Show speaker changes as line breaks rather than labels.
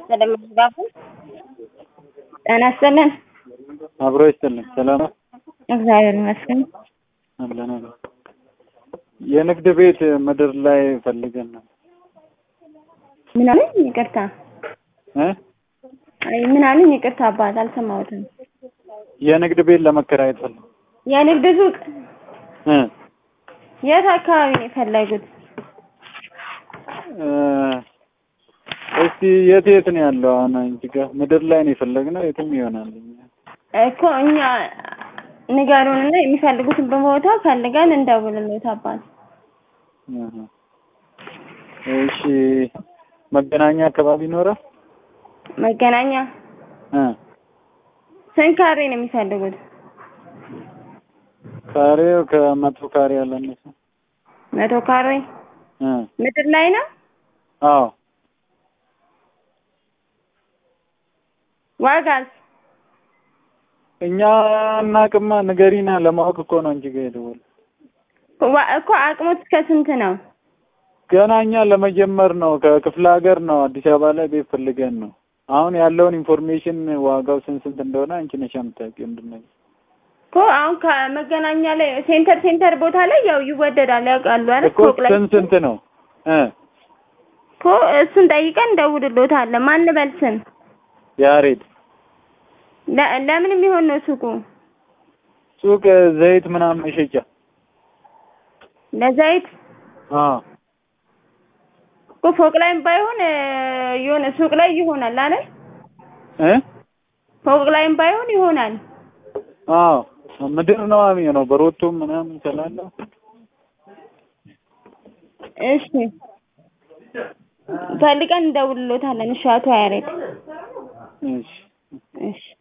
ይስጥልን መዝጋቡ ጤና ይስጥልን።
አብሮ ይስጥልን። ሰላም ነው?
እግዚአብሔር ይመስገን።
አለን አለን። የንግድ ቤት ምድር ላይ ፈልገን ነው
ምን አለኝ? ይቅርታ
እ
አይ ምን አለኝ? ይቅርታ አባት አልሰማሁትም።
የንግድ ቤት ለመከራየት ፈልግ
የንግድ ሱቅ
እ
የት አካባቢ ነው የፈለጉት?
እ እስቲ የት የት ነው ያለው? አሁን አንቺ ጋር ምድር ላይ ነው የፈለግነው። የትም ይሆናል።
እኮ እኛ ንገሩንና የሚፈልጉትን በቦታ ፈልገን እንደውልልዎት አባት።
እህ እሺ መገናኛ አካባቢ ይኖራል?
መገናኛ
እ
ስንት ካሬ ነው የሚፈልጉት?
ካሬው ከመቶ ካሬ ያለነሰ
መቶ ካሬ
እ
ምድር ላይ ነው?
አዎ
ዋጋስ?
እኛ እናቅማ ንገሪና ለማወቅ እኮ ነው እንጂ ጋር የደወል
ዋ- እኮ አቅሙት እስከ ስንት ነው?
ገና እኛ ለመጀመር ነው። ከክፍለ ሀገር ነው አዲስ አበባ ላይ ቤት ፈልገን ነው። አሁን ያለውን ኢንፎርሜሽን ዋጋው ስንት ስንት እንደሆነ አንቺ ነሽ የምታውቂው እንድነግር
እኮ አሁን ከመገናኛ ላይ ሴንተር ሴንተር ቦታ ላይ ያው ይወደዳል ያውቃሉ አይደል?
እኮ
ፎቅ ላይ
ስንት ስንት ነው እ
እኮ እሱን ጠይቀን እንደውልልዎታለን። ማን በል ስም?
ያሬድ
ለ- ለምን የሚሆን ነው ሱቁ?
ሱቅ ዘይት ምናምን መሸጫ
ለዘይት
አዎ
እኮ ፎቅ ላይም ባይሆን እ፣ የሆነ ሱቅ ላይ ይሆናል አይደል?
እ
ፎቅ ላይም ባይሆን ይሆናል።
አዎ ምድር ነው የሚሆነው በሮቶም ምናምን ስላለ
እሺ ፈልገን እንደውልልዎታለን። እሺ አቶ ያሬድ
እሺ
እሺ